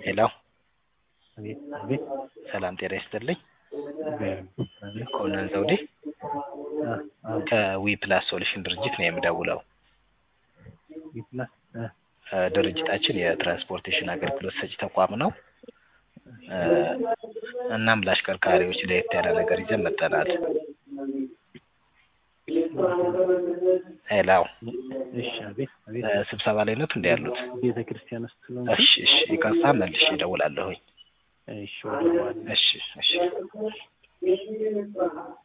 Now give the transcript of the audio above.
ሄሎ አቤት አቤት ሰላም ጤና ይስጥልኝ። አቤት ኮነን ዘውዴ አ አዎ ከዊ ፕላስ ሶሉሽን ድርጅት ነው የምደውለው። ቢፕላስ እ እ ድርጅታችን የትራንስፖርቴሽን አገልግሎት ሰጪ ተቋም ነው። እ እናም ለአሽከርካሪዎች ለየት ያለ ነገር ይዘን መጥተናል። ሄሎ እሺ አቤት አቤት እ ስብሰባ ላይ ነት እንዲ ያሉት? ቤተ ክርስቲያን ውስጥ ነው። እሺ እሺ ይቅርታ መልሼ እደውላለሁኝ። እሺ ወደ በኋላ እሺ እሺ